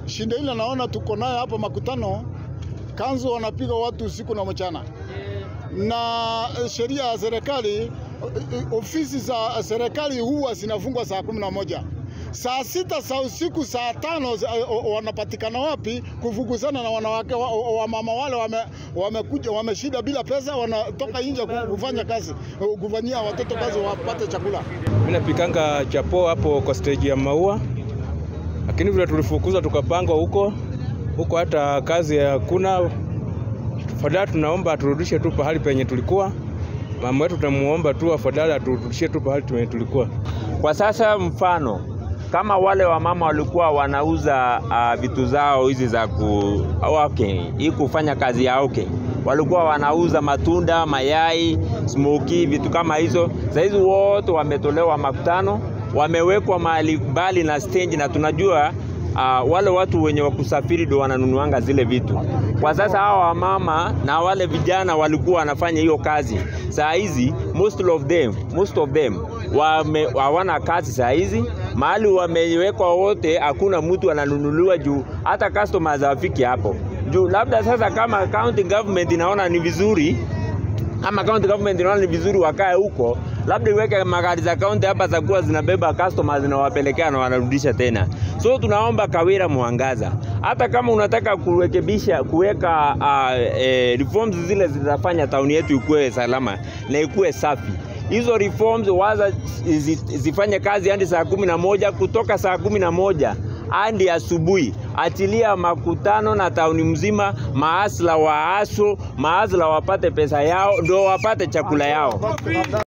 Shinda ile naona tuko nayo hapa makutano, kanzu wanapiga watu usiku na mchana, na eh, sheria ya serikali eh, eh, ofisi za serikali huwa zinafungwa saa kumi na moja saa sita za usiku, saa tano za- o- o- wanapatikana wapi kufukuzana na wanawake wa, wa- wamama wale wame, wamekuja wameshida bila pesa, wanatoka nje ku- kufanya kazi, kufanyia watoto kazi wapate chakula. Mimi napikanga chapo hapo kwa stage ya maua, lakini vile tulifukuzwa tukapangwa huko huko, hata kazi hakuna. Afadhali tunaomba aturudishe tu pahali penye tulikuwa. Mama wetu tunamuomba tu afadhali aturudishie tu pahali penye tulikuwa. Kwa sasa mfano kama wale wamama walikuwa wanauza uh, vitu zao hizi za ku okay, hii kufanya kazi ya okay, walikuwa wanauza matunda, mayai, smoky, vitu kama hizo. Sasa hizi wote wametolewa makutano, wamewekwa mahali mbali na stage, na tunajua uh, wale watu wenye wakusafiri ndio wananunuanga zile vitu. Kwa sasa hawa wamama na wale vijana walikuwa wanafanya hiyo kazi. Saa hizi most of them, most of them wame, hawana kazi saa hizi, mahali wamewekwa wote, hakuna mtu ananunuliwa juu hata customers hawafiki hapo juu. Labda sasa kama county government inaona ni vizuri ama county government inaona ni vizuri wakae huko, labda iweke magari za county hapa za kuwa zinabeba customers zinawapelekea na wanarudisha tena. So tunaomba Kawira Mwangaza, hata kama unataka kurekebisha kuweka uh, eh, reforms zile zitafanya tauni yetu ikuwe salama na ikuwe safi hizo reforms waza zi- zifanye kazi hadi saa kumi na moja kutoka saa kumi na moja hadi asubuhi. Achilia makutano na tauni mzima, maasla waaso, maasla wapate pesa yao, ndo wapate chakula yao.